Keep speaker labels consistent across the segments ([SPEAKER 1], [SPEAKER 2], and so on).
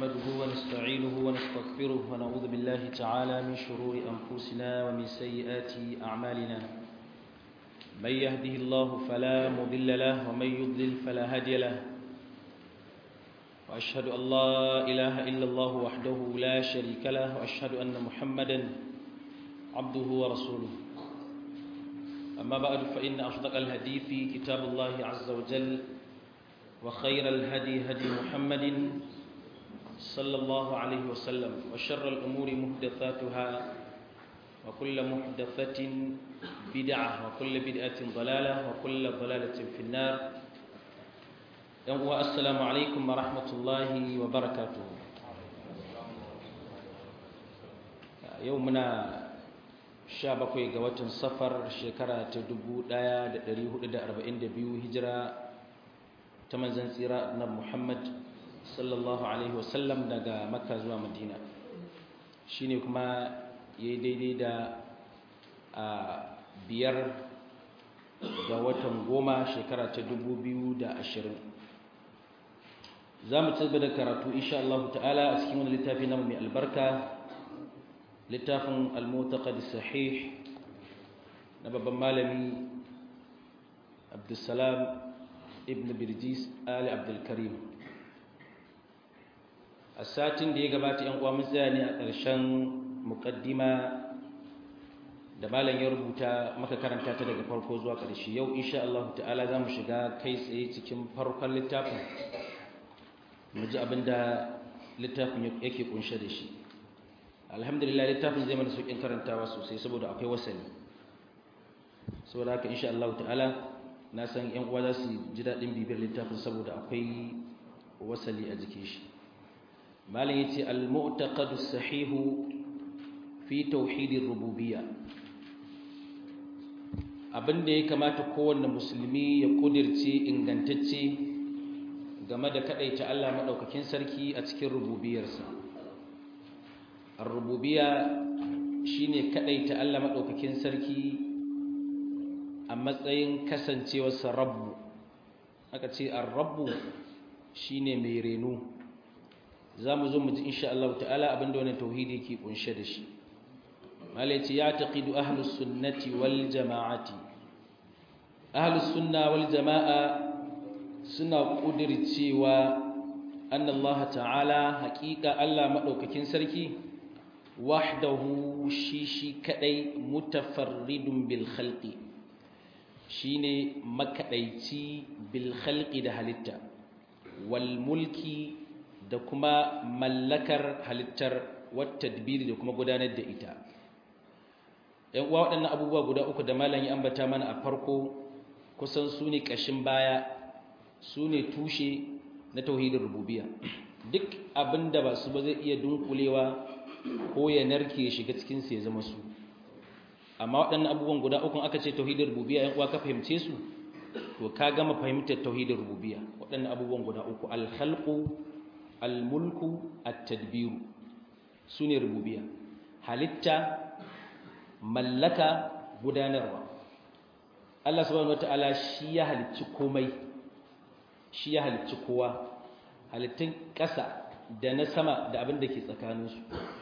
[SPEAKER 1] نحمده ونستعينه ونستغفره ونعوذ بالله تعالى من شرور أنفسنا ومن سيئات أعمالنا من يهده الله فلا مضل له ومن يضلل فلا هادي له وأشهد أن لا إله إلا الله وحده لا شريك له وأشهد أن محمدا عبده ورسوله أما بعد فإن أصدق الحديث كتاب الله عز وجل وخير الهدي هدي محمد صلى الله عليه وسلم وشر الأمور محدثاتها وكل محدثة بدعة وكل بدعة ضلالة وكل ضلالة في النار السلام عليكم ورحمة الله وبركاته يومنا sha bakwai ga watan safar shekara ta dubu ɗaya da ɗari hudu da arba'in da biyu hijira ta manzan tsira na muhammad sallallahu alaihi wasallam daga makka zuwa madina shi ne kuma ya yi daidai da a biyar ga watan goma shekara ta dubu biyu da ashirin za mu ci da karatu insha Allah ta'ala a cikin wani littafi na mai albarka littafin al-mutaqad sahih na babban malami Abdulsalam ibn Birjis Ali Abdul Karim a satin da ya gabata yan uwa mun tsaya ne a ƙarshen muqaddima da malam ya rubuta maka karanta ta daga farko zuwa ƙarshe yau insha Allah ta'ala zamu shiga kai tsaye cikin farkon littafin mu ji abinda littafin yake kunshe da shi alhamdulillah littafin zai mana sauƙin karantawa sosai saboda akwai wasali saboda haka insha Allah ta'ala na san ƴan uwa za su ji daɗin bibiyar littafin saboda akwai wasali a jikin shi malam yace al-mu'taqadu sahihu fi tauhidir rububiyya abinda ya kamata kowanne musulmi ya kudirce ingantacce game da kadaita Allah madaukakin sarki a cikin rububiyarsa ar-rububiyya shine kadaita Allah madaukakin sarki a matsayin kasancewarsa rabbu aka ce ar-rabbu shine mai reno zamu zo mu ji insha Allah ta'ala abinda wannan tauhidi yake kunshe da shi malai ce ya taqidu ahlus sunnati wal jama'ati ahlus sunna wal jama'a suna kudircewa annallaha ta'ala haqiqa Allah madaukakin sarki wahdahu shi shi kadai mutafarridun bil khalqi shine makadaici bil khalqi da halitta wal mulki da kuma mallakar halittar wat tadbiri da kuma gudanar da ita yan uwa waɗannan abubuwa guda uku da malam ya ambata mana a farko kusan su ne ƙashin baya su ne tushe na tauhidin rububiyya duk abin da ba su ba zai iya dunkulewa ko ya narke shiga cikinsu ya zama su amma waɗannan abubuwan guda uku aka ce tauhidin rububiyya yan uwa ka fahimce su to ka gama fahimtar tauhidin rububiyya waɗannan abubuwan guda uku al-khalqu al-mulku at-tadbiru sune rububiyya halitta mallaka gudanarwa Allah subhanahu wataala shi ya halicci komai shi ya halicci kowa halittun ƙasa da na sama da abin da ke tsakaninsu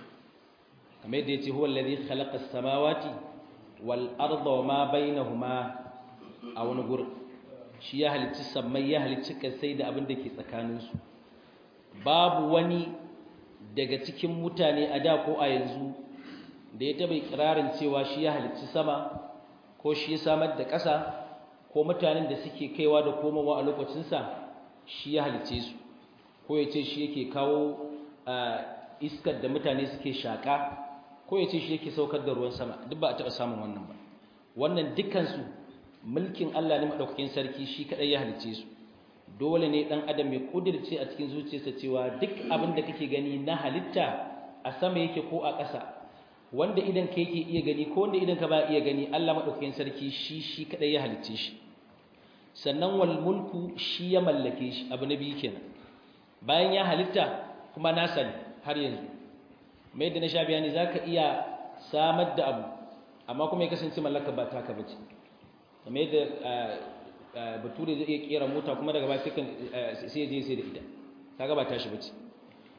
[SPEAKER 1] kamar yadda ya ce huwa alladhi khalaqa as-samawati wal arda wa ma bainahuma a wani gurin shi ya halicci sammai ya halicci kasai da abin da ke tsakaninsu babu wani daga cikin mutane a da ko a yanzu da ya taɓa ikirarin cewa shi ya halicci sama ko shi ya samar da ƙasa ko mutanen da suke kaiwa da komowa a lokacinsa shi ya halicce su ko ya ce shi yake kawo iskar da mutane suke shaƙa ko ya ce shi yake saukar da ruwan sama duk ba a taɓa samun wannan ba wannan dukkansu mulkin Allah ne maɗaukakin sarki shi kaɗai ya halicce su dole ne ɗan adam ya ƙudirce a cikin zuciyarsa cewa duk abin da kake gani na halitta a sama yake ko a ƙasa wanda idan ka yake iya gani ko wanda idan ka ba iya gani Allah madaukakin sarki shi shi kadai ya halicce shi sannan wal mulku shi ya mallake shi abu na biyu kenan bayan ya halitta kuma na sani har yanzu mai yadda na sha bayani zaka iya samar da abu amma kuma ya kasance mallaka ba taka bace kamar yadda bature zai iya kera mota kuma daga baya sai je sai da ita kaga ba tashi bace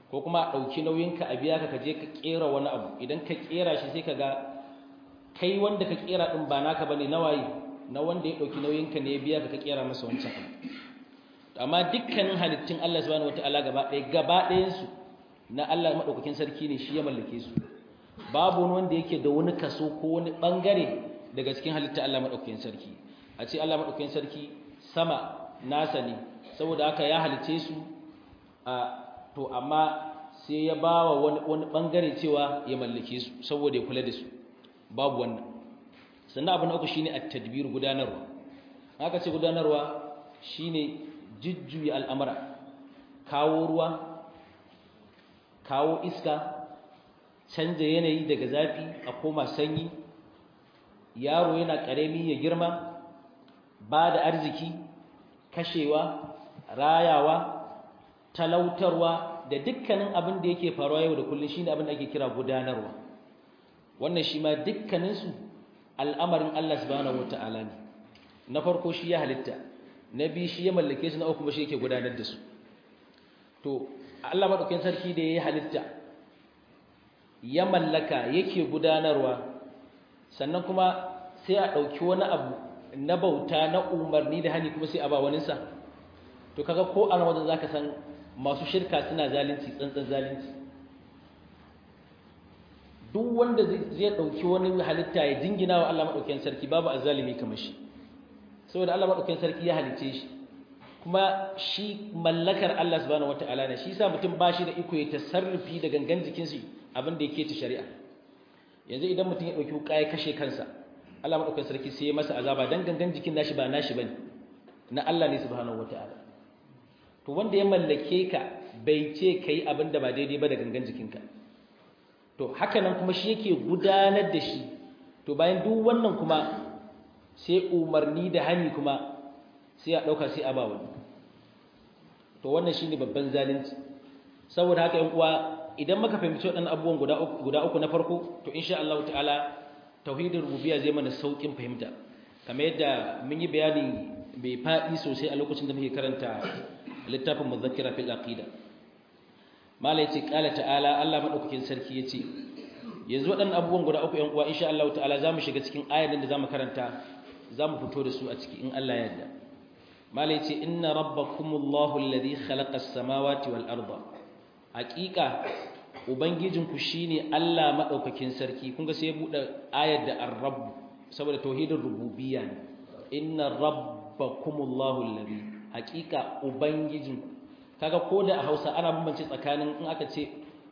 [SPEAKER 1] ko kuma a ɗauki nauyinka a biya ka ka je ka ƙera wani abu idan ka ƙera shi sai ka ga kai wanda ka ƙera ɗin ba naka ba ne na waye na wanda ya ɗauki nauyinka ne ya biya ka ka ƙera masa wancan abu amma dukkanin halittun Allah subhanahu wataala gaba ɗaya gaba ɗayansu na Allah maɗaukakin sarki ne shi ya mallake su babu wani wanda yake da wani kaso ko wani ɓangare daga cikin halitta Allah maɗaukakin sarki a ce Allah maɗaukakin sarki sama nasa ne saboda haka ya halice su a to amma sai ya ba wa wani, wani ɓangare cewa ya mallake su saboda ya kula da su babu wannan sannan abu na uku shine at-tadbir gudanarwa haka ce gudanarwa shine jujjuya al'amura kawo ruwa kawo iska canja yanayi daga zafi a koma sanyi yaro yana ƙarami ya girma ba da arziki kashewa rayawa talautarwa da dukkanin abin da yake faruwa yau da kullum shine abin da ake kira gudanarwa wannan shi ma dukkaninsu al'amarin Allah subhanahu wata'ala ne na farko shi ya halitta na biyu shi ya mallake su na uku kuma shi yake gudanar da su to Allah madaukakin sarki da ya halitta ya mallaka yake gudanarwa sannan kuma sai a ɗauki wani abu na bauta na umarni da hani kuma sai a ba waninsa to kaga ko a wajen zaka san masu shirka suna zalunci tsantsan zalunci duk wanda zai ɗauki wani halitta ya jingina wa Allah maɗaukakin sarki babu azzalimi kamar shi saboda Allah maɗaukakin sarki ya halice shi kuma shi mallakar Allah subhanahu wataala ne shi yasa mutum ba shi da iko ya tasarrufi da gangan jikin shi abin da yake ta shari'a yanzu idan mutum ya dauki wuka ya kashe kansa Allah madaukakin sarki sai ya masa azaba dan gangan jikin nashi ba nashi bane na Allah ne subhanahu wataala to wanda ya mallake ka bai ce kai abin da ba daidai ba da gangan jikinka to haka nan kuma shi yake gudanar da shi to bayan duk wannan kuma sai umarni da hani kuma sai a ɗauka sai a ba wani to wannan shine babban zalunci saboda haka yan uwa idan muka fahimci waɗannan abubuwan guda uku guda uku na farko to insha Allah ta'ala tauhidin rububiyya zai mana saukin fahimta kamar yadda mun yi bayani bai faɗi sosai a lokacin da muke karanta littafin muzakkira fil aqida mala yace qala ta'ala Allah madaukakin sarki yace yanzu waɗannan abubuwan guda uku yan uwa insha Allah ta'ala zamu shiga cikin ayatin da zamu karanta zamu fito da su a ciki in Allah ya yarda mala yace inna rabbakumullahu alladhi khalaqa as-samawati wal arda haqiqa ubangijinku shine Allah madaukakin sarki kun ga sai ya bude ayar da ar-rabb saboda tauhidin rububiyya ne inna rabbakumullahu alladhi haqiqa ubangijinku kaga koda a Hausa ana bambance tsakanin in aka ce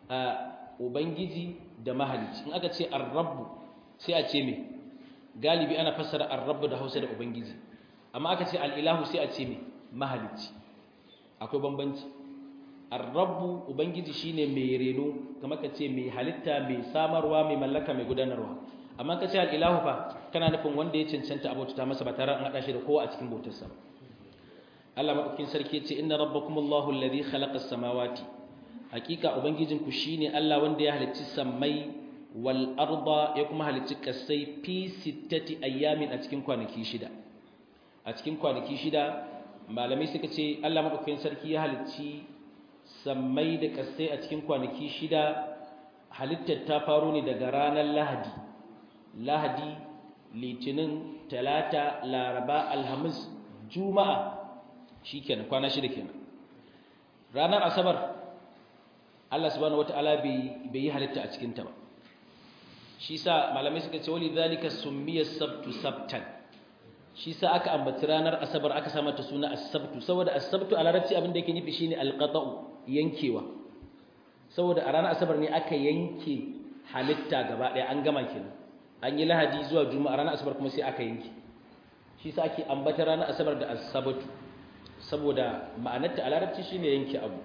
[SPEAKER 1] ubangiji da mahalicci in aka ce ar-rabb sai a ce me galibi ana fassara ar-rabb da Hausa da ubangiji amma aka ce al'ilahu sai a ce mai mahalicci akwai bambanci arrabu ubangiji shine mai reno kama ka ce mai halitta mai samarwa mai mallaka mai gudanarwa amma ka ce al'ilahu fa kana nufin wanda ya cancanta abauta masa ba tare an haɗa shi da kowa a cikin bautarsa Allah maɗaukin sarki ce inna rabbakumullahu alladhi khalaqa samawati hakika ubangijinku shine Allah wanda ya halicci sammai wal arda ya kuma halicci kasai fi sittati ayyamin a cikin kwanaki shida a cikin kwanaki shida malamai suka ce Allah madaukakin sarki ya halicci sammai da kasai a cikin kwanaki shida halittar ta faro ne daga ranar Lahadi Lahadi Litinin Talata Laraba Alhamis Juma'a shikenan kwana shida kenan ranar Asabar Allah subhanahu wataala bai bai yi halitta a cikin ta ba shi sa malamai suka ce wali zalika summiya sabtu sabtan shi sa aka ambaci ranar asabar aka sa mata suna as-sabtu saboda as-sabtu a larabci abin da yake nufi shine al-qata'u yankewa saboda a ranar asabar ne aka yanke halitta gaba ɗaya an gama kenan an yi lahadi zuwa juma'a ranar asabar kuma sai aka yanke shi sa ake ambata ranar asabar da as-sabtu saboda ma'anarta a larabci shine yanke abu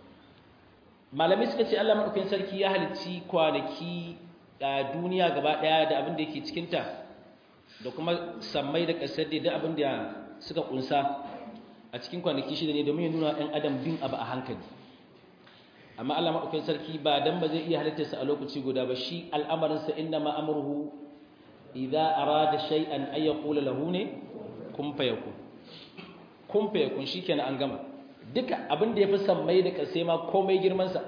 [SPEAKER 1] malamai suka ce Allah madaukakin sarki ya halicci kwanaki a duniya gaba ɗaya da abin da yake cikinta da kuma sammai da ƙasar da abin da suka kunsa a cikin kwanaki shida ne domin ya nuna ɗan adam bin abu a hankali amma Allah maɗaukakin sarki ba dan ba zai iya halittarsa a lokaci guda ba shi al'amarinsa inna ma amruhu idza arada shay'an ay yaqula lahu ne kun fayakun kun fayakun shikenan an gama duka abin da yafi sammai da ƙasai ma komai girman sa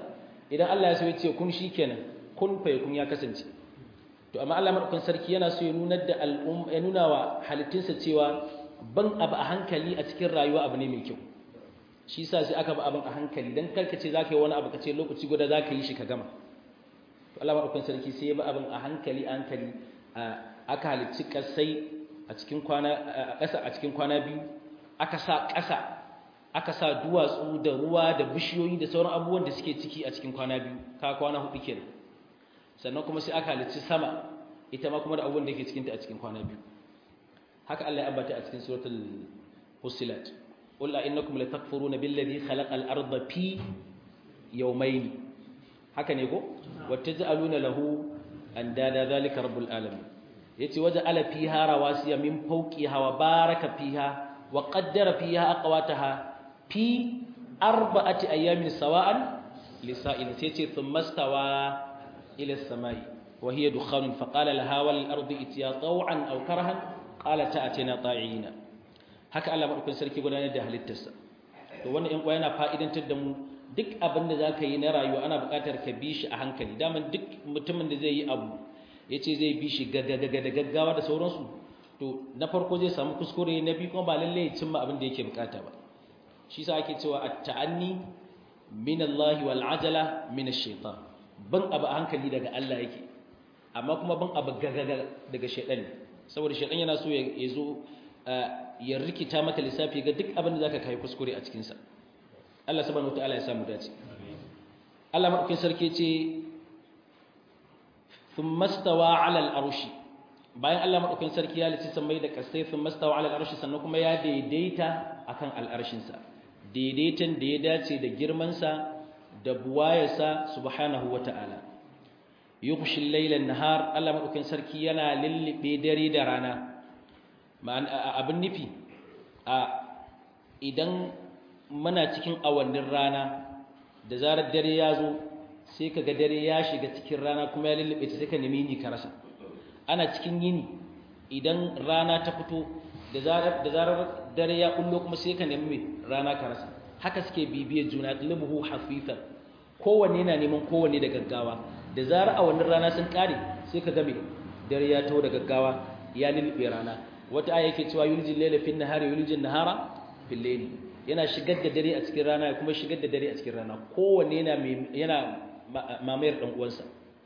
[SPEAKER 1] idan Allah ya so ya ce kun shikenan kun fa kun ya kasance to amma Allah madaukakin sarki yana so ya nuna da al'um ya nuna wa halittunsa cewa ban abu a hankali a cikin rayuwa abu ne mai kyau shi yasa sai aka ba abin a hankali dan karka ce zaka yi wani abu kace lokaci guda zaka yi shi ka gama to Allah madaukakin sarki sai ya ba abin a hankali a hankali aka halicci kasai a cikin kwana a ƙasa a cikin kwana biyu aka sa ƙasa aka sa duwatsu da ruwa da bishiyoyi da sauran abubuwan da suke ciki a cikin kwana biyu ka kwana hudu kenan sannan kuma sai aka halicci sama ita ma kuma da abubuwan da yake cikinta a cikin kwana biyu haka Allah ya ambata a cikin suratul fussilat qul la innakum latakfuruna billadhi khalaqal arda fi yawmayn haka ne ko wattaj'aluna lahu andada zalika rabbul alamin yace waja'ala fiha rawasiya min fawqiha wa baraka fiha wa qaddara fiha aqwataha fi arba'ati ayamin sawa'an lisa'il sai ce thumma stawa ila as-samai wa hiya dukhanun fa qala laha wal ardi itiya taw'an aw karahan qalat ta'tina ta'ina haka Allah madaukakin sarki gudanar da halittarsa to wannan in yana fa'idantar da mu duk abin da zaka yi na rayuwa ana buƙatar ka bi shi a hankali daman duk mutumin da zai yi abu yace zai bi shi gaggaga da gaggawa da sauransu to na farko zai samu kuskure na biyu kuma ba lalle ya cimma abin da yake bukata ba shi sa ake cewa at-ta'anni min Allah wal ajala min ash-shaytan ban abu a hankali daga Allah yake amma kuma ban abu gagaga daga shaytan ne saboda shaytan yana so ya zo ya rikita maka lissafi ga duk abin da zaka kai kuskure a cikin sa Allah subhanahu wataala ya samu dace Allah madaukin sarki ce thumma stawa 'ala al-arshi bayan Allah madaukin sarki ya lice sammai da kasai thumma stawa 'ala al-arshi sannan kuma ya daidaita akan al-arshin sa daidaitan da ya dace da girmansa da buwayarsa subhanahu wa ta'ala yughshi al-layla an-nahar Allah madaukakin sarki yana lillibe dare da rana abin nufi a idan muna cikin awannin rana da zarar dare ya zo sai kaga dare ya shiga cikin rana kuma ya lullube ta sai ka nemi ni ka rasa ana cikin yini idan rana ta fito da zarar da zarar dare ya kullo kuma sai ka nemi rana ka rasa haka suke bibiye juna qalbuhu hafifan kowanne yana neman kowanne da gaggawa da zarar a wannan rana sun kare sai ka game dare ya taho da gaggawa ya lulube rana wata aya yake cewa yuljil layla fin nahari yuljil nahara fil layli yana shigar da dare a cikin rana kuma shigar da dare a cikin rana kowanne yana yana mamayar dan uwansa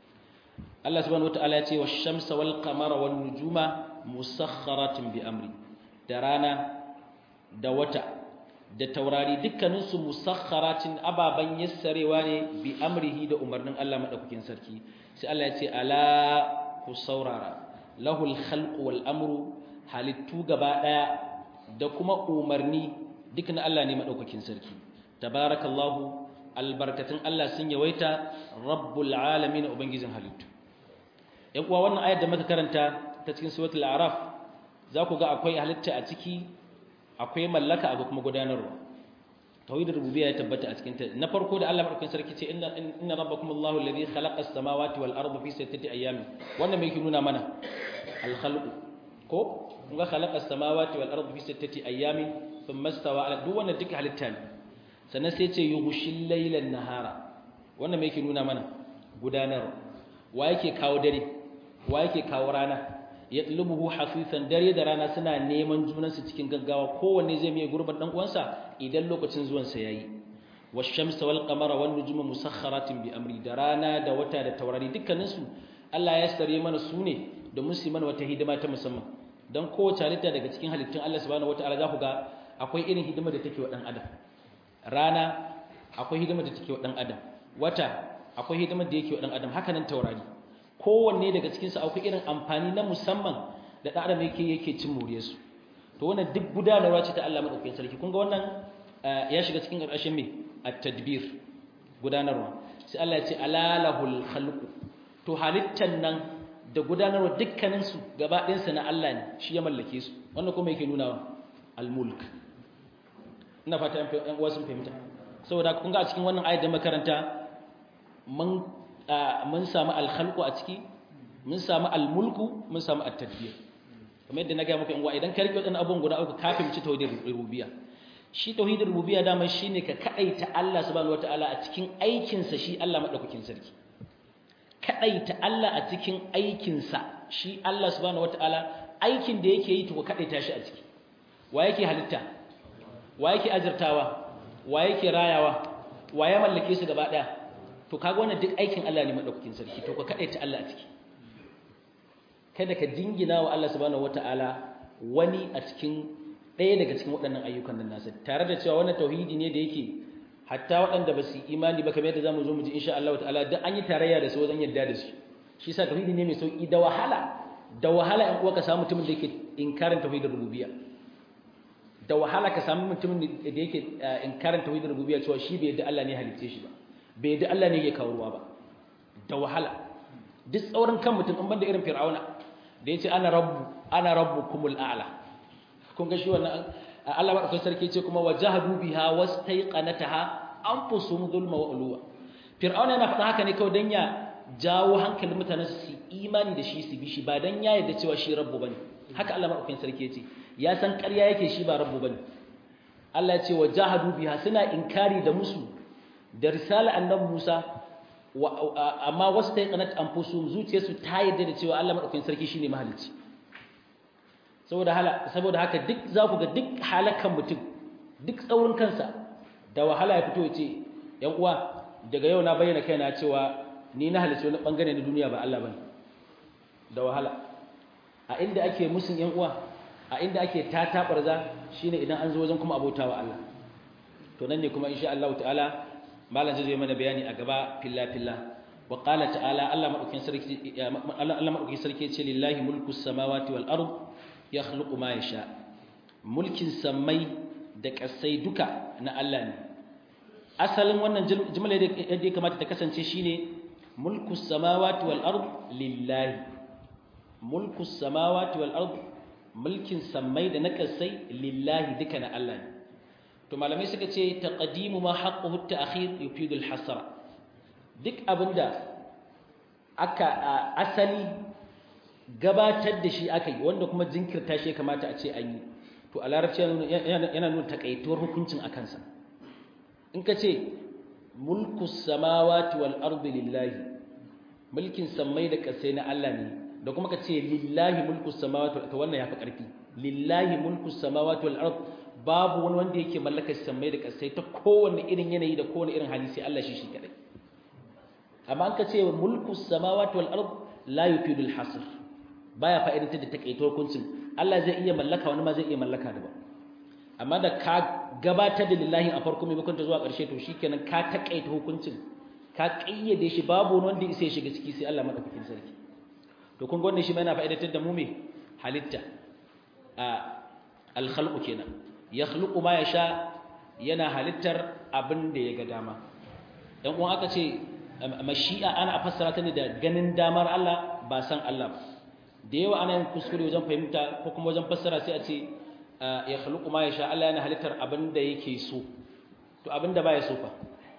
[SPEAKER 1] Allah subhanahu wataala ya ce wash-shamsa wal-qamara wan-nujuma musakhkharatin bi amri da rana da wata da taurari dukkaninsu musakharatin ababan yassarewa ne bi amrihi da umarnin Allah madaukakin sarki sai Allah ya ce ala ku saurara lahul khalqu wal amru halittu gaba daya da kuma umarni duk na Allah ne madaukakin sarki tabarakallahu albarkatun Allah sun yawaita rabbul alamin ubangijin halittu yan uwa wannan ayar da muka karanta ta cikin suratul a'raf za ku ga akwai halitta a ciki akwai mallaka akwai kuma gudanarwa tauhidul rububiyya ya tabbata a cikin ta na farko da Allah madaukakin sarki ce inna inna rabbakum Allahu alladhi khalaqa as-samawati wal arda fi sittati ayamin wannan me yake nuna mana al khalq ko kun ga khalaqa as-samawati wal arda fi sittati ayamin thumma istawa ala duk wannan duka halitta ne sannan sai ce yughshil layla an-nahara wannan me yake nuna mana gudanarwa wa yake kawo dare wa yake kawo rana yatlubuhu hafifan dare da rana suna neman junansu cikin gaggawa kowanne zai mai gurbin dan uwansa idan lokacin zuwan sa yayi wash-shamsa wal qamara wan nujuma musakhkharatin bi amri da rana da wata da taurari dukkanin su Allah ya sare mana su ne da musulman wata hidima ta musamman dan kowace halitta daga cikin halittun Allah subhanahu wataala za ku ga akwai irin hidima da take wa dan adam rana akwai hidima da take wa dan adam wata akwai hidima da yake wa dan adam haka nan taurari kowanne daga cikinsu akwai irin amfani na musamman da ɗan adam yake yake cin moriyarsu to wannan duk gudanarwa ce ta Allah madaukakin sarki kun ga wannan ya shiga cikin ƙarshen me at-tadbir gudanarwa sai Allah ya ce alalahul khalqu to halittan nan da gudanarwa dukkanin su gaba ɗayan sa na Allah ne shi ya mallake su wannan kuma yake nuna al-mulk ina fata ɗan uwa sun fahimta saboda kun ga a cikin wannan ayat da makaranta mun mun samu alkhalqu a ciki mun samu almulku mun samu at-tadbir kamar yadda na ga muku in wa idan ka rike wadannan abubuwan guda uku kafin ci tawhidin rububiyya shi tauhidin rububiyya dama shine ka kadaita Allah subhanahu wataala a cikin aikin sa shi Allah madaukakin sarki kadaita Allah a cikin aikin sa shi Allah subhanahu wataala aikin da yake yi to ka kadaita shi a ciki wa yake halitta wa yake azurtawa wa yake rayawa wa ya mallake su gaba daya to kaga wannan duk aikin Allah ne madaukakin sarki to ka kadaita Allah a ciki kada ka jingina wa Allah subhanahu wataala wani a cikin ɗaya daga cikin waɗannan ayyukan nan nasa tare da cewa wannan tauhidi ne da yake hatta waɗanda ba su yi imani ba kamar yadda zamu zo mu ji insha Allah ta'ala duk an yi tarayya da su wajen yadda da su shi yasa tauhidi ne mai sauki da wahala da wahala in uwa ka samu mutumin da yake inkarin tauhidin rububiyya da wahala ka samu mutumin da yake inkarin tauhidin rububiyya cewa shi bai yadda Allah ne halitte shi ba bai yadda Allah ne yake kawo ruwa ba da wahala duk tsaurin kan mutum in banda irin fir'auna da yace ana rabbu ana rabbukumul a'la kun ga shi wannan Allah ba kai sarki ce kuma wajahadu biha wastaiqanataha anfusuhum dhulma wa ulwa fir'auna yana faɗa haka ne kawai dan ya jawo hankalin mutanen su imani da shi su bi shi ba dan ya yarda cewa shi rabbu bane haka Allah madaukakin sarki yace ya san ƙarya yake shi ba rabbu bane Allah ya ce wajahadu biha suna inkari da musu da risala annabi Musa amma wastaiqanat anfusuhum zuciyarsu ta yarda da cewa Allah madaukakin sarki shine mahalicci saboda hala saboda haka duk za ku ga duk halakan mutum duk tsaurin kansa da wahala ya fito ya ce yan uwa daga yau na bayyana kaina cewa ni na halicci wani bangare na duniya ba Allah bane da wahala a inda ake musun yan uwa a inda ake tatabarza shine idan an zo wajen kuma abotawa Allah to nan ne kuma insha Allah ta'ala malam zai mana bayani a gaba filla filla wa qala ta'ala Allah madaukin sarki Allah madaukin sarki ce lillahi mulku samawati wal ard yakhluqu ma yasha mulkin samai da kasai duka na Allah ne asalin wannan jumla da ya kamata ta kasance shine mulku samawati wal ard lillahi mulku samawati wal ard mulkin samai da na kasai lillahi duka na Allah ne to malamai suka ce taqdimu ma haqquhu at-ta'khir yufidu al-hasra duk abinda aka asali gabatar da shi aka yi wanda kuma jinkirta shi kamata a ce an yi to a larabci yana nuna takaituwar hukuncin a kansa in ka ce mulku samawati wal ardi lillahi mulkin sammai da kasai na Allah ne da kuma ka ce lillahi mulku samawati to wannan yafi karfi lillahi mulku samawati wal ardi babu wani wanda yake mallakar sammai da kasai ta kowanne irin yanayi da kowanne irin hali sai Allah shi shi kadai amma an ka ce mulku samawati wal ard la yufidu al hasr baya fa'idantar da takaito hukuncin Allah zai iya mallaka wani ma zai iya mallaka da ba amma da ka gabatar da lillahi a farko maimakon ta zuwa ƙarshe to shikenan ka takaita hukuncin ka kayyade shi babu wani wanda ya shiga ciki sai Allah madaukakin sarki to kun ga wannan shi ma yana fa'idantar da mu me halitta a al khalqu kenan yakhluqu ma yasha yana halittar abin da ya ga dama dan uwan aka ce mashi'a ana fassara ta ne da ganin damar Allah ba san Allah ba da yawa ana yin kuskure wajen fahimta ko kuma wajen fassara sai a ce yakhluqu ma yasha Allah yana halittar abin da yake so to abin da baya so fa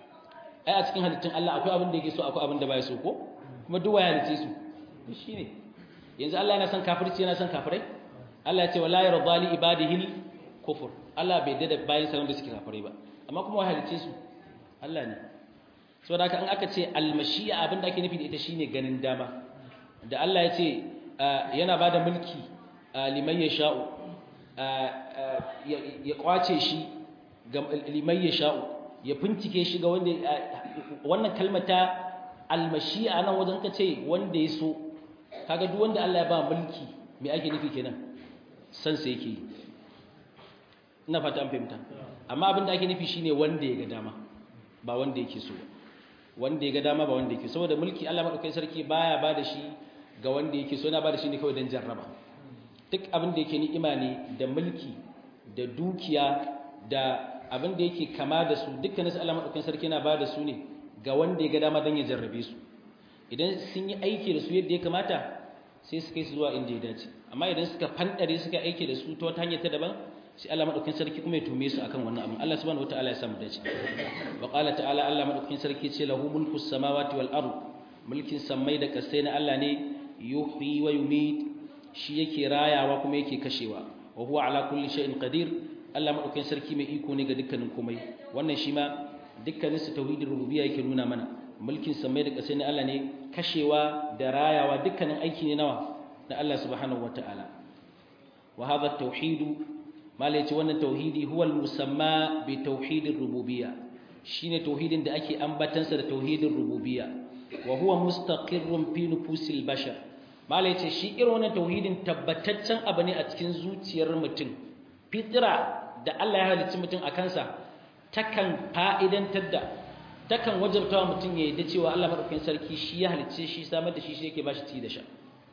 [SPEAKER 1] ai a cikin halittun Allah akwai abin da yake so akwai abin da baya so ko kuma duk waya halice su shine yanzu Allah yana son kafirci yana son kafirai Allah ya ce wala yarda li ibadihi kufur Allah bai dada bayan sa wanda suke kafirai ba amma kuma wahalice su Allah ne saboda haka in aka ce almashiya abinda ake nufi da ita shine ganin dama da Allah ya ce yana bada mulki liman yasha'u ya kwace shi ga liman yasha'u ya fincike shi ga wanda wannan kalmar ta almashiya nan wajen ka ce wanda ya so kaga duk wanda Allah ya ba mulki me ake nufi kenan san sa yake yi ina fata an fahimta amma abin da ake nufi shine wanda ya ga dama ba wanda yake so wanda ya ga dama ba wanda yake so saboda mulki Allah madaukakin sarki baya ba da shi ga wanda yake so yana ba da shi ne kawai dan jarraba duk abin da yake ni'ima ne da mulki da dukiya da abin da yake kama da su dukkanin su Allah madaukakin sarki yana ba da su ne ga wanda ya ga dama dan ya jarrabe su idan sun yi aiki da su yadda ya kamata sai su kai su zuwa inda ya dace amma idan suka fandare suka aiki da su ta wata hanyar ta daban sai Allah madaukakin sarki kuma ya tume su akan wannan abin Allah subhanahu wataala ya samu dace wa qala ta'ala Allah madaukakin sarki ce lahu mulku samawati wal ard mulkin sammai da kasai na Allah ne yuhyi wa yumit shi yake rayawa kuma yake kashewa wa huwa ala kulli shay'in qadir Allah madaukakin sarki mai iko ne ga dukkanin komai wannan shi ma dukkanin su tauhidin rububiyya yake nuna mana mulkin samai da ƙasai na Allah ne kashewa da rayawa dukkanin aiki ne nawa na Allah subhanahu wataala wa hadha at-tauhid malai ce wannan tauhidi huwa al-musamma bi tauhidir rububiyya shine tauhidin da ake ambatansa da tauhidin rububiyya wa huwa mustaqirrun fi nufusil bashar malai ce shi irin wannan tauhidin tabbataccen abu ne a cikin zuciyar mutum fitra da Allah ya halicci mutum a kansa takan fa'idantar da takan wajabtawa mutum ya yadda cewa Allah madaukakin sarki shi ya halicce shi samar da shi shi yake bashi ci da sha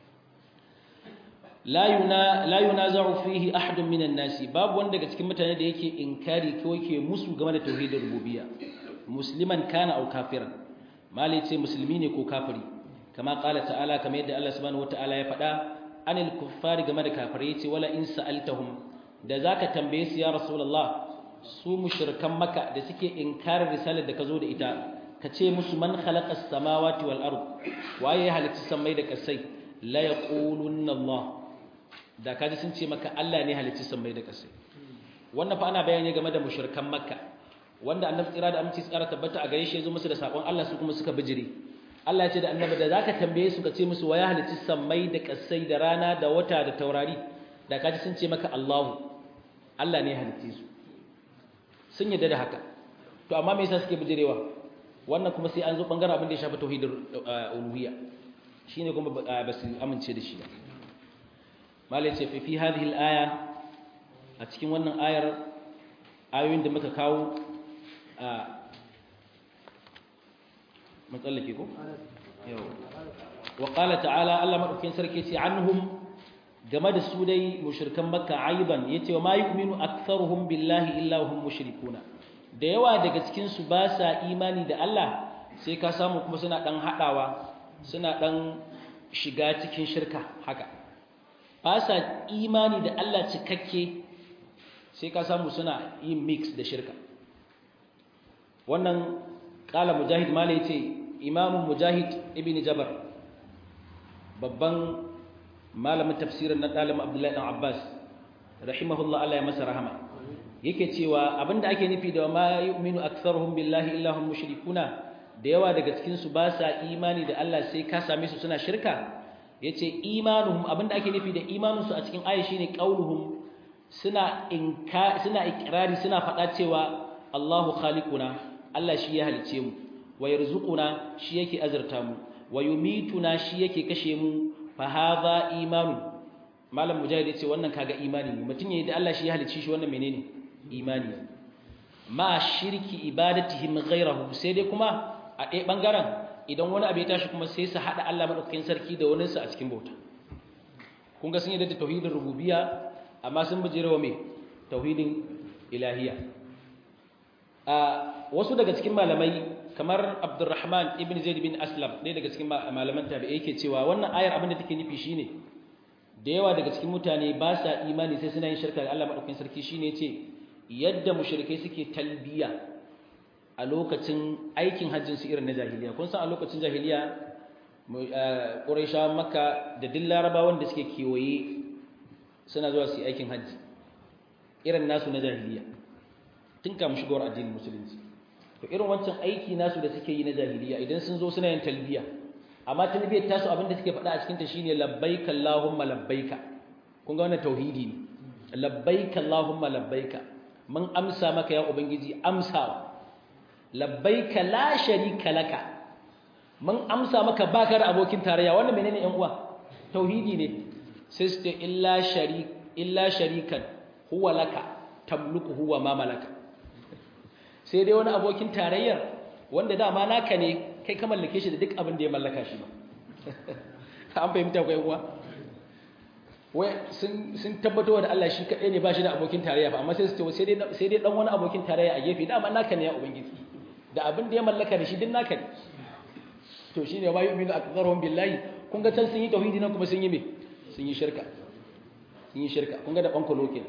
[SPEAKER 1] la yuna la yunaza'u fihi ahadun minan nasi babu wanda daga cikin mutane da yake inkari ko yake musu game da tauhidin rububiyya musliman kana aw kafiran malai ce musulmi ne ko kafiri kama qala ta'ala kamar yadda Allah subhanahu wataala ya faɗa anil kuffari game da kafirai yace wala in sa'altahum da zaka tambaye su ya rasulullah su mushrikan maka da suke inkarin risalar da ka zo da ita ka ce musu man khalaqa as-samawati wal ard waye ya halitta samai da kasai la yaqulunna Allah da kaji sun ce maka Allah ne halitta samai da kasai wannan fa ana bayani game da mushrikan makka wanda annabi tsira da aminci tsara tabbata a gare shi yazo musu da sakon Allah su kuma suka bijire Allah ya ce da annabi da zaka tambaye su ka ce musu waye halitta samai da kasai da rana da wata da taurari da kaji sun ce maka Allahu Allah ne halitta su sun yadda da haka to amma me yasa suke bijirewa wannan kuma sai an zo bangaren abin da ya shafi tauhidul uluhiyya shine kuma ba su amince da shi ba malai ce fi hadhihi al-aya a cikin wannan ayar ayoyin da muka kawo a matsallake ko yau wa qala ta'ala Allah madaukakin sarki ce anhum game da su dai mushrikan makka aiban yace wa ma yu'minu aktharuhum billahi illa hum mushrikuna da yawa daga cikin su ba sa imani da Allah sai ka samu kuma suna dan hadawa suna dan shiga cikin shirka haka ba sa imani da Allah cikakke sai ka samu suna yin mix da shirka wannan kala mujahid mala yace imamu mujahid ibn jabar babban malamin tafsirin na ɗalibin abdullahi ɗan abbas rahimahullah Allah ya masa rahama yake cewa abinda ake nufi da ma yu'minu aktharuhum billahi illa hum mushrikuna da yawa daga cikin su ba sa imani da Allah sai ka same su suna shirka yace imanuhum abinda ake nufi da imanin su a cikin aya shine qauluhum suna inka suna ikrari suna faɗa cewa Allahu khaliquna Allah shi ya halice mu wa yarzuquna shi yake azurta mu wa yumituna shi yake kashe mu fa hadha imanu malam mujahid yace wannan kaga imani ne mutun yayin da Allah shi ya halicce shi wannan menene imani ma shirki ibadatihim ghayrahu sai dai kuma a ɗaya bangaren idan wani abu ya tashi kuma sai su hada Allah madaukakin sarki da wani sa a cikin bauta kun ga sun yi da tauhidin rububiyya amma sun bijirewa me tauhidin ilahiyya a wasu daga cikin malamai kamar Abdurrahman ibn Zaid bin Aslam ɗaya daga cikin malaman tabi'i yake cewa wannan ayar abin da take nufi shine da yawa daga cikin mutane ba sa imani sai suna yin shirka da Allah madaukakin sarki shine yace yadda mushrikai suke talbiya a lokacin aikin hajjin su irin na jahiliya kun san a lokacin jahiliya Qurayshawa Makka da duk Larabawan da suke kewaye suna zuwa su yi aikin hajji irin nasu na jahiliya tun kamun shigowar addinin musulunci to irin wancan aiki nasu da suke yi na jahiliya idan sun zo suna yin talbiya amma talbiyar tasu abinda suke faɗa a cikin ta shine labbaika allahumma labbaika kun ga wannan tauhidi ne labbaika allahumma labbaika mun amsa maka ya ubangiji amsawa labbaika la sharika laka mun amsa maka baka da abokin tarayya wannan menene yan uwa tauhidi ne sai su ce illa sharik illa sharikan huwa laka tamluku huwa ma malaka sai dai wani abokin tarayyar wanda dama naka ne kai ka mallake shi da duk abin da ya mallaka shi ba an fahimta ko uwa wai sun sun tabbatar da Allah shi kadai ne ba shi da abokin tarayya ba amma sai su ce sai dai sai dai dan wani abokin tarayya a gefe dama naka ne ya ubangiji da abin da ya mallaka da shi din naka ne to shine ma yu'minu aktharuhum billahi kun ga can sun yi tauhidi nan kuma sun yi me sun yi shirka sun yi shirka kun ga da banko lokin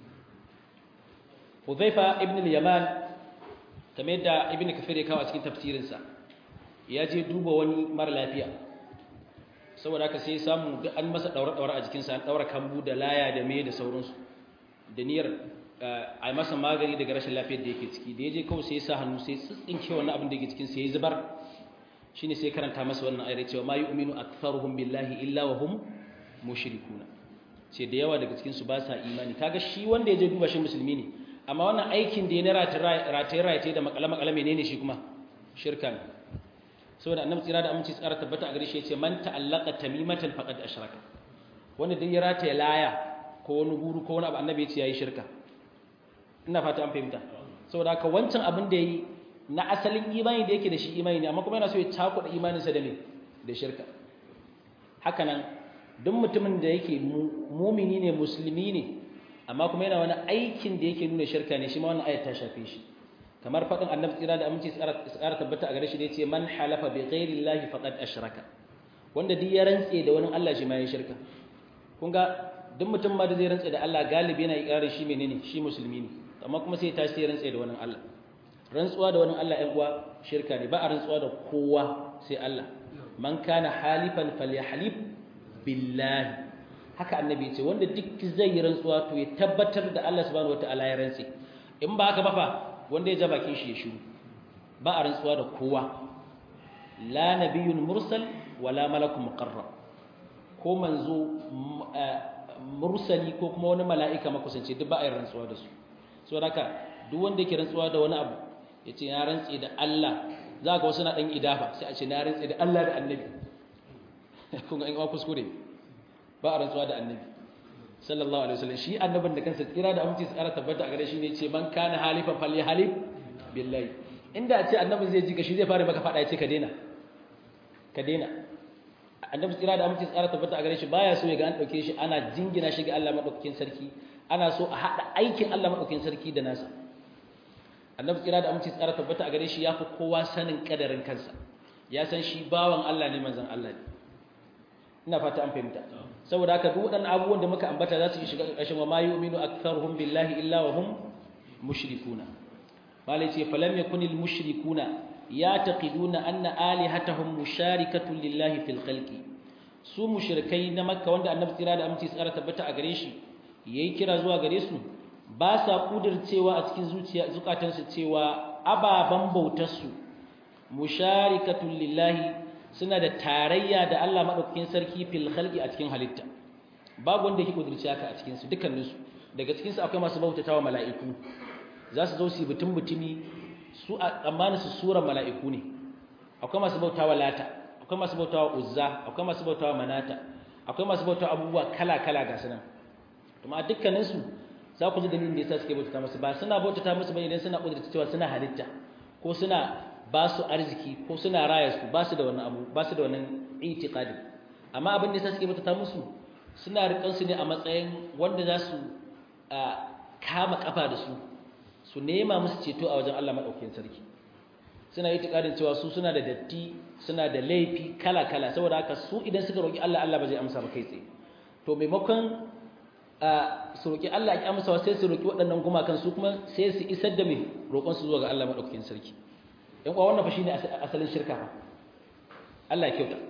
[SPEAKER 1] Hudhaifa ibn al-Yaman kamar yadda ibn kafir ya kawo a cikin tafsirinsa ya je duba wani mara lafiya saboda haka sai samu duk an masa daure daure a jikinsa an daura kambu da laya da me da sauransu da niyyar a yi masa magani daga rashin lafiyar da yake ciki da ya je kawai sai ya sa hannu sai tsitsinke wannan abin da yake cikin sai ya zubar shine sai karanta masa wannan ayar cewa ma yu'minu aktharuhum billahi illa wa hum mushrikuna ce da yawa daga cikin su ba sa imani kaga shi wanda ya je duba shi musulmi ne amma wannan aikin da ya na rataye rataye da makale makale menene shi kuma shirka ne saboda annabi tsira da aminci tsara tabbata a gare shi yace man ta'allaqa tamimatan faqad ashraka wanda duk ya rataye laya ko wani guru ko wani abu annabi yace yayi shirka ina fata an fahimta saboda haka wancan abin da yayi na asalin imani da yake da shi imani ne amma kuma yana so ya takuda imaninsa da me da shirka haka nan duk mutumin da yake mumini ne musulmi ne amma kuma yana wani aikin da yake nuna shirka ne shi ma wannan ayat ta shafe shi kamar faɗin annabi tsira da aminci tsara tabbata a gare shi da yace man halafa bi ghairi llahi faqad ashraka wanda duk ya rantse da wani Allah shi ma ya shirka kun ga duk mutum ma da zai rantse da Allah galibi yana ikrarin shi menene shi musulmi ne amma kuma sai ya tashi sai rantse da wani Allah rantsuwa da wani Allah ‘yan uwa shirka ne ba a rantsuwa da kowa sai Allah man kana halifan falyahlif billahi haka annabi ce wanda duk zai yi rantsuwa to ya tabbatar da Allah subhanahu wataala ya rantse in ba haka ba fa wanda ya ja bakin shi ya shiru ba a rantsuwa da kowa la nabiyyun mursal wala malakun muqarrab ko manzo mursali ko kuma wani mala'ika makusanci duk ba a yi rantsuwa da su saboda haka duk wanda yake rantsuwa da wani abu ya ce na rantse da Allah za ka wasu na ɗan idafa sai a ce na rantse da Allah da annabi kun ga in wa kuskure ba a rantsuwa da annabi sallallahu alaihi wasallam shi annabin da kansa tsira da aminci tsara tabbata a gare shi ne ce man kana halifan fali halif billahi inda a ce annabin zai ji ka shi zai fara maka faɗa ya ce ka daina ka daina annabi tsira da aminci tsara tabbata a gare shi baya so ya ga an ɗauke shi ana jingina shi ga Allah maɗaukakin sarki ana so a haɗa aikin Allah maɗaukakin sarki da nasa annabi tsira da aminci tsara tabbata a gare shi ya fi kowa sanin kadarin kansa ya san shi bawan Allah ne manzon Allah ne ina fata an fahimta saboda haka duk waɗannan abubuwan da muka ambata za su yi shiga ƙarƙashin wa ma yu'minu aktharuhum billahi illa wa hum mushrikuna malai ce falam yakunil mushrikuna yataqiduna anna alihatahum musharikatun lillahi fil khalqi su mushrikai na makka wanda annabi tsira da aminci tsara tabbata a gare shi yayi kira zuwa gare su ba sa kudircewa a cikin zuciya zukatansu cewa ababan bautarsu musharikatun lillahi suna da tarayya da Allah madaukakin sarki fil khalqi a cikin halitta babu wanda yake kudirce haka a cikin su dukkanin su daga cikin su akwai masu bautatawa mala'iku za su zo su butun butumi su a tsammanin su suran mala'iku ne akwai masu bautawa lata akwai masu bautawa uzza akwai masu bautawa manata akwai masu bautawa abubuwa kala kala ga sunan kuma dukkanin su za ku ji dalilin da yasa suke bautata musu ba suna bautata musu bane idan suna kudurta cewa suna halitta ko suna ba su arziki ko suna raya su ba su da wannan abu ba su da wannan itiqadi amma abin da yasa suke bautata musu suna rikan su ne a matsayin wanda za su kama kafa da su su nema musu ceto a wajen Allah madaukakin sarki suna itiqadin cewa su suna da datti suna da laifi kala kala saboda haka su idan suka roki Allah Allah ba zai amsa ba kai tsaye to maimakon su roƙi Allah ya amsa sai su roƙi waɗannan gumakan su kuma sai su isar da mai roƙon su zuwa ga Allah madaukakin sarki yan kuwa wannan fa shine asalin shirka fa Allah ya kyauta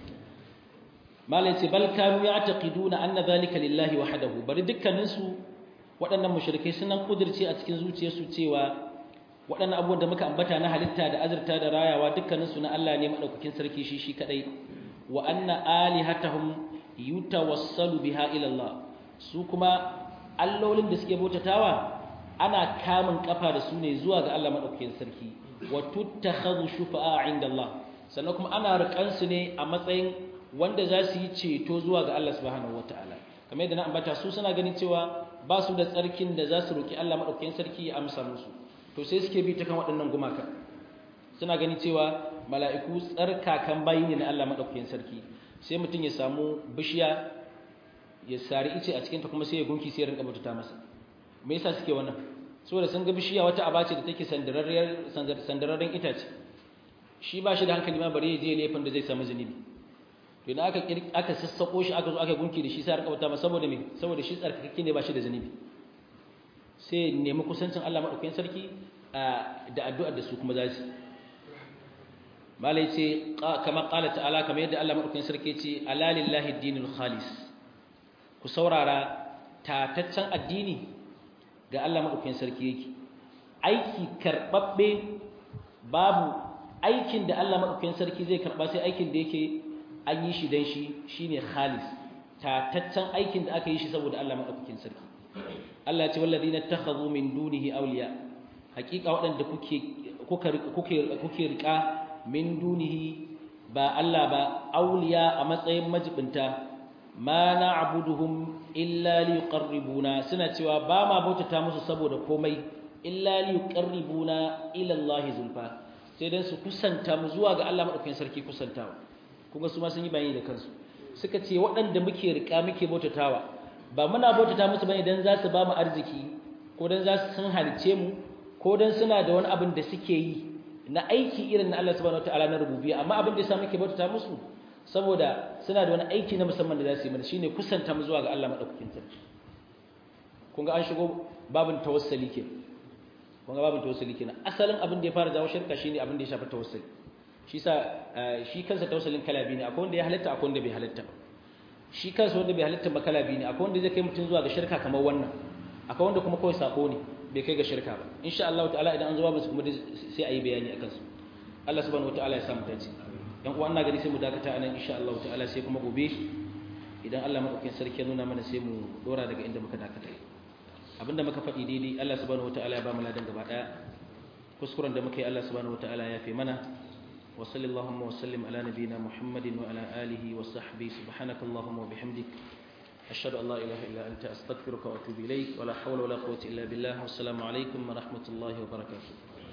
[SPEAKER 1] malai ce bal kanu ya'taqiduna anna dhalika lillahi wahdahu bari dukkanin su waɗannan mushrikai sunan kudirce a cikin zuciyarsu cewa waɗannan abubuwan da muka ambata na halitta da azurta da rayawa dukkanin su na Allah ne madaukakin sarki shi shi kadai wa anna alihatahum yutawassalu biha ila Allah su kuma allolin da suke bautatawa ana kamun kafa da su ne zuwa ga Allah madaukakin sarki wa tuttakhadhu shufa'a 'inda Allah sannan kuma ana rikan su ne a matsayin wanda za su yi ceto zuwa ga Allah subhanahu wataala kamar yadda na ambata su suna ganin cewa ba su da tsarkin da za su roki Allah madaukakin sarki ya amsa musu to sai suke bi ta kan waɗannan gumaka suna ganin cewa mala'iku tsarkakan bayi ne na Allah madaukakin sarki sai mutum ya samu bishiya ya sari ice a cikinta kuma sai ya gunki sai ya rinka bauta masa me yasa suke wannan saboda sun ga bishiya wata aba ce da take sandararriyar sandararren itace shi ba shi da hankali ma bare ya je laifin da zai samu zunubi to idan aka aka sassako shi aka zo aka gunki da shi sai ya rinka bauta masa saboda me saboda shi tsarkakakke ne ba shi da zunubi sai nemi kusancin Allah madaukakin sarki da addu'ar da su kuma za su malai ce kama qala ta'ala kamar yadda Allah madaukakin sarki ce ala lillahi dinul khalis ku saurara tataccen addini ga Allah madaukakin sarki yake aiki karbabbe babu aikin da Allah madaukakin sarki zai karba sai aikin da yake an yi shi dan shi shine khalis tataccen aikin da aka yi shi saboda Allah madaukakin sarki Allah ya ce walladina takhadhu min dunihi awliya hakika waɗanda kuke kuka kuke kuke rika min dunihi ba Allah ba awliya a matsayin majibinta ma na'buduhum illa liqarribuna suna cewa ba ma bautata musu saboda komai illa liqarribuna ila Allah zulfa sai dan su kusanta mu zuwa ga Allah madaukakin sarki kusantawa kuma su ma sun yi bayani da kansu suka ce waɗanda muke rika muke bautatawa ba muna bautata musu bane dan za su ba mu arziki ko dan za su sun halice mu ko dan suna da wani abin da suke yi na aiki irin na Allah subhanahu wataala na rububiyya amma abin da yasa muke bautata musu saboda suna da wani aiki na musamman da za su yi mana shine kusanta mu zuwa ga Allah madaukakin sarki kun ga an shigo babin tawassuli ke kun ga babin tawassuli kenan asalin abin da ya fara jawo shirka shine abin da ya shafi tawassuli shi sa shi kansa tawassulin kala biyu ne akwai wanda ya halatta akwai wanda bai halatta ba shi kansa wanda bai halatta ba kala biyu ne akwai wanda zai kai mutum zuwa ga shirka kamar wannan akwai wanda kuma kawai sako ne bai kai ga shirka ba insha Allah ta'ala idan an zo babu su kuma sai a yi bayani akan su Allah subhanahu wataala ya samu dace dan uwa ina gani sai mu dakata anan insha Allah ta'ala sai kuma gobe idan Allah madaukakin sarki ya nuna mana sai mu dora daga inda muka dakata abinda muka faɗi daidai Allah subhanahu wataala ya ba mu ladan gaba daya kuskuren da muka yi Allah subhanahu wataala ya fi mana وصل اللهم وسلم على نبينا محمد وعلى آله وصحبه سبحانك اللهم وبحمدك أشهد أن لا إله إلا أنت أستغفرك وأتوب إليك ولا حول ولا قوة إلا بالله والسلام عليكم ورحمة الله وبركاته